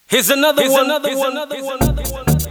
Here's another one. Another one. Another one.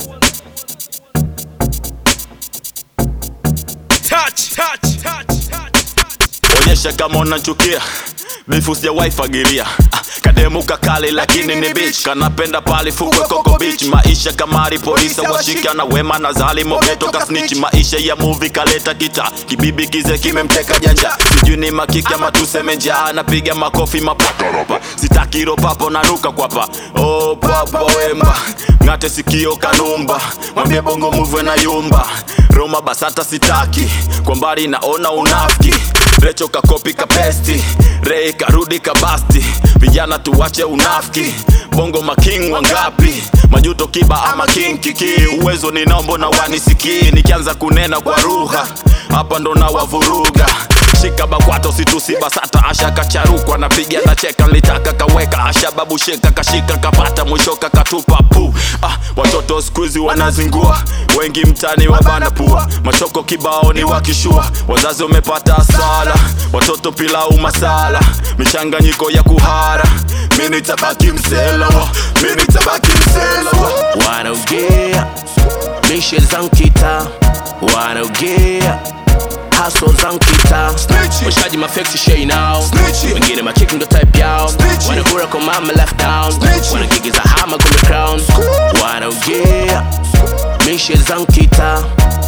Touch, touch, touch, touch. onyesha kama unachukia bifu sijawahi fagilia Ah, kademuka kali lakini ni bitch kanapenda pali fukwe koko beach maisha kama polisi washika na wema na zalimo toka snitch maisha ya movie kaleta kita kibibi kize kimemteka janja sijui ni makiki ama tuseme njaa napiga makofi mapaparopa sitaki ropapo nanuka kwapa oh, papa wemba ng'ate sikio kanumba mwambie bongo muvwe na yumba roma basata sitaki kwa mbali naona unafiki recho kakopi kapesti rei karudi kabasti vijana tuwache unafiki bongo making wangapi majuto kiba ama king kiki uwezo ninaombo na wanisikii nikianza kunena kwa lugha hapa ndo na wavuruga shika bakwato situsibasata asha kacharukwa napiga na cheka nilitaka kaweka asha babu sheka kashika kapata mwisho kakatupa pu ah, watoto skuizi wanazingua wengi mtani wabana pua machoko kibao ni wakishua wazazi wamepata sala watoto pilau masala michanganyiko ya kuhara mini tabaki mselawa mini tabaki mselawa wanaogea mishe zankita wanaogea haso zankita washaji mafeksi shei nao wengine machiki ndo type yao wanagura kwa mama left down wanagigiza hama kumbe crown wanaogea mishe zankita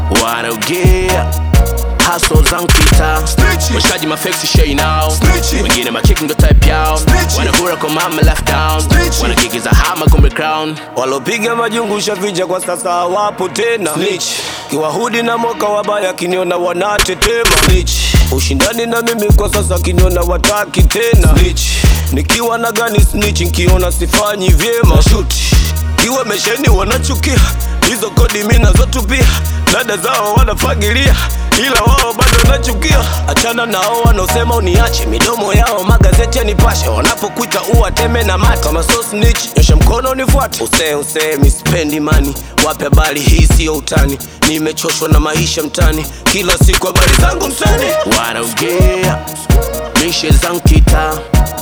wanaogea haso zankita washaji mafeksi shei nao wengine machiki ndo type yao wanagura kwa mama left down wanagigiza hama kumbe crown walopiga majungu shaficha kwa sasa hawapo tena Snitch. kiwahudi na moka wabaya kiniona wanatetema Snitch. ushindani na mimi kwa sasa kiniona wataki tena Snitch. nikiwa na gani snitch nkiona sifanyi vyema Shoot. kiwa mesheni wanachukia hizo kodi mi nazotupia dada zao wanafagilia ila wao bado nachukia achana nao wanaosema uniache midomo yao magazeti yanipashe wanapokuita uwateme na mate kama so snitch nyosha mkono nifuate usee usee mispendi mani wape habari hii siyo utani nimechoshwa na maisha mtani kila siku habari zangu mtani wanaogea mishe zankita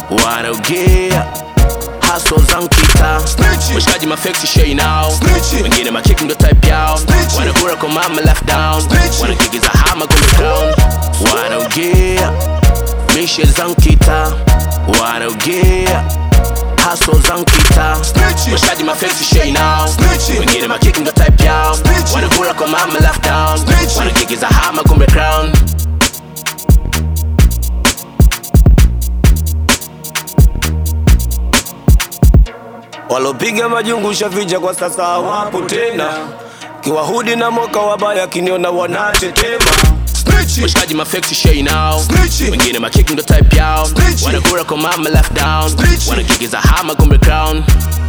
wanaogea haso zankita washikaji mafeksi shei nao wengine machiki ndo type yao wanagura kwa mama left down wanagigiza hama kumbe crown wanaogea mishe zankita wanaogea haso zankita washikaji mafeksi shei nao wengine machiki ndo type yao wanagura kwa mama left down wanagigiza hama kumbe crown walopiga majungu shaficha kwa sasa hawapo tena kiwahudi na moka wabaya kiniona wanatetema washikaji mafeksi shei nao wengine machiki ndo type yao wanagura kwa mama left down wanagigiza hama kumbe crown